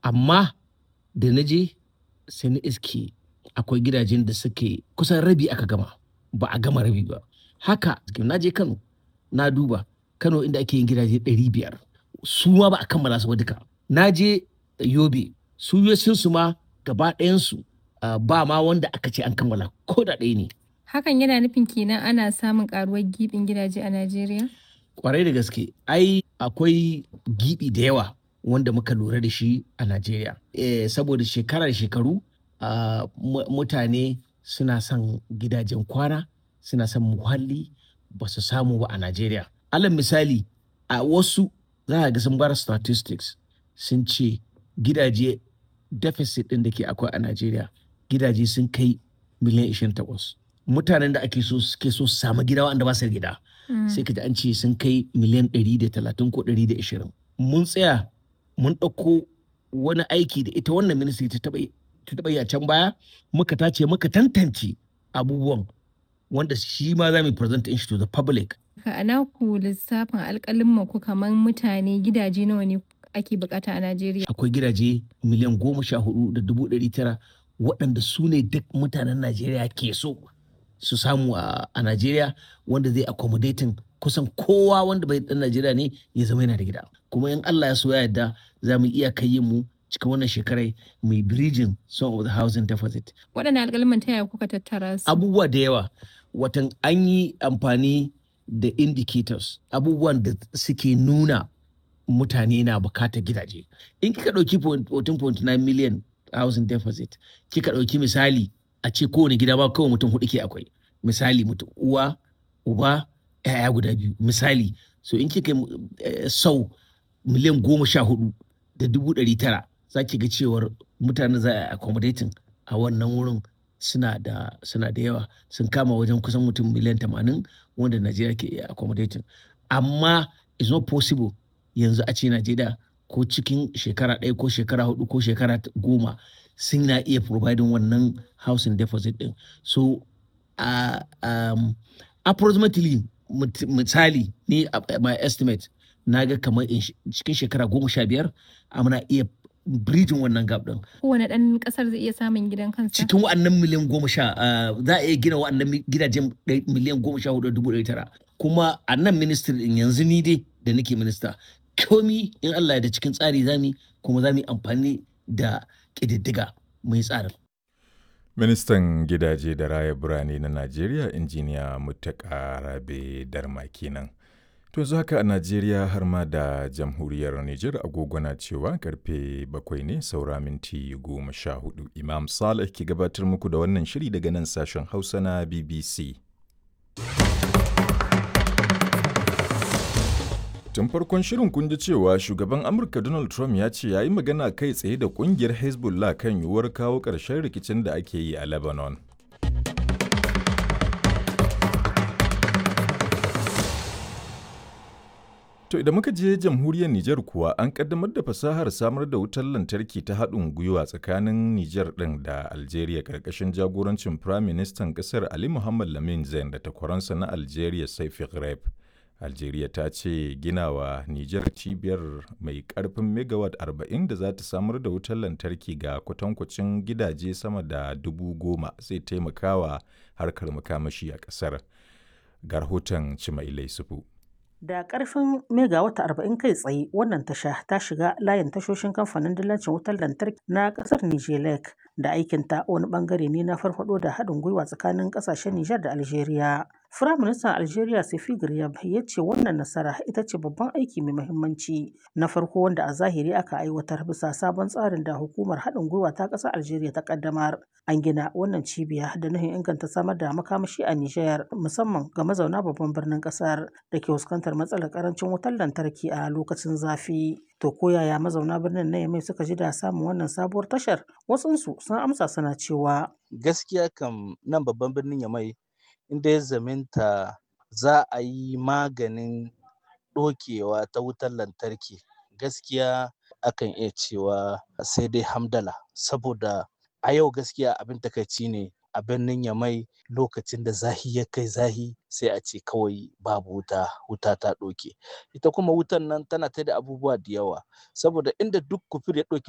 amma da na je sai na iske akwai gidajen da suke kusan rabi aka gama ba a gama rabi ba haka na je kano na duba kano inda ake yin gidaje 500 su ma ba a kammala su ba duka na je yobe su su ma gaba ɗayansu ba ma wanda aka ce an kammala ko da ɗaya ne Hakan yana nufin kenan ana samun karuwar gibin gidaje a Najeriya? kwarai da gaske ai akwai gibi da yawa wanda muka lura da shi a Najeriya. Eh, saboda shekara da shekaru ah, mu- mutane suna son gidajen kwana suna son muhalli ba su samu ba a Najeriya. Alal misali a wasu za a ga sun bar statistics sun ce gidaje deficit ɗin da ke akwai a Najeriya gidaje sun kai miliyan 28. Mutanen da ake so suke so su samu gida wanda ba su da gida sai ka ji an ce sun kai miliyan 130 ko 120 mun tsaya mun ɗauko wani aiki da ita wannan ministry ta taɓa yi- ta taɓa yi a can baya muka tace muka tantance abubuwan wanda shi ma za mu present shi to the public Ka ana ku lissafin alƙalin ku kamar mutane gidaje nawa ne ake bukata a Najeriya? akwai gidaje miliyan goma sha hudu da dubu ɗari tara waɗanda su ne duk mutanen najeriya ke so su samu a a najeriya wanda zai accommodating kusan kowa wanda bai ɗan najeriya ne ya zama yana da gida kuma in allah ya so ya yarda za mu iya kai mu cikin wannan shekarai mai bridging some of the housing deficit Waɗannan alƙalman ta yaya kuka tattara su? abubuwa da yawa watan an yi amfani da indicators abubuwan da suke nuna mutane na bukatar gidaje in kika ɗauki 14.9 million housing deficit kika ɗauki misali a ce kowane gida ba kawai mutum hudu ke akwai misali mutum uwa uba yaya guda biyu misali so in kika eh, sau miliyan goma sha hudu da dubu ɗari tara za ki ga cewar mutane za a accommodating a wannan wurin suna da suna da yawa sun kama wajen kusan mutum miliyan tamanin wanda Najeriya ke iya accommodating amma it's not possible yanzu a ce Najeriya ko cikin shekara ɗaya ko shekara hudu ko shekara t- goma sun na iya providing wannan housing deposit din so uh, um, approximately mut- misali ni a- my estimate na ga kamar in sh- cikin shekara goma sha biyar muna iya bridging wannan gap din Kowane ɗan ƙasar zai iya samun gidan kansa? cikin wa'annan miliyan goma sha ah, za a iya gina wa'annan mi- gidajen ɗai- miliyan goma sha hudu da dubu ɗari tara kuma a nan ministry din yanzu ni dai da nake minista komi in Allah ya da cikin tsari zami kuma za mu yi amfani da ƙididdiga mai tsarin Ministan gidaje da raya birane na Najeriya injiniya Muttaka Rabe Darma kenan. To yanzu haka a Najeriya har ma da jamhuriyar Nijar agogo na cewa karfe bakwai ne saura minti goma sha hudu. Imam Saleh ke gabatar muku da wannan shiri daga nan sashen Hausa na BBC. Tun farkon shirin kun ji cewa shugaban Amurka Donald Trump ya ce ya yi magana kai tsaye da kungiyar Hezbollah kan yiwuwar kawo ƙarshen rikicin da ake yi a Lebanon. To idan muka je jamhuriyar Nijar kuwa an kaddamar da fasahar samar da wutar lantarki ta haɗin gwiwa tsakanin Nijar ɗin da Algeria ƙarƙashin jagorancin Prime Ministan ƙasar Ali Muhammad Lamin Zain da takwaransa na Algeria Saifi Ghraib. Algeria ta ce ginawa Nijar cibiyar mai ƙarfin megawatt 40 da za ta samar da wutar lantarki ga kwatankwacin gidaje sama da dubu goma zai taimakawa harkar makamashi a ƙasar. Ga rahoton Cimailai Sufu. Da ƙarfin megawata arba'in kai tsaye wannan tasha ta shiga layin tashoshin kamfanin dillancin wutar lantarki na ƙasar Nijelek da aikinta wani ɓangare ne na farfaɗo da haɗin gwiwa tsakanin ƙasashen Nijar da Algeria. Firaministan Algeria Sefi Garyab ya ce wannan nasara ita ce babban aiki mai muhimmanci na farko wanda a zahiri aka aiwatar bisa sabon tsarin da hukumar haɗin gwiwa ta ƙasar Algeria ta ƙaddamar. An gina wannan cibiya da nufin inganta samar da makamashi a Nijar musamman ga mazauna babban birnin ƙasar da ke fuskantar matsalar ƙarancin wutar lantarki a lokacin zafi. To ko yaya mazauna birnin na Yamai suka ji da samun wannan sabuwar tashar? Wasunsu sun amsa suna cewa gaskiya kam nan babban birnin Yamai inda ya zaminta za a yi maganin ɗokewa ta wutar lantarki gaskiya akan iya cewa sai dai hamdala saboda a yau gaskiya abin takaici ne a birnin Yamai lokacin da zahi ya kai zahi sai a ce kawai babu wuta wuta ta ɗoke ita kuma wutan nan tana ta da abubuwa da yawa saboda inda duk kufur ya ɗauki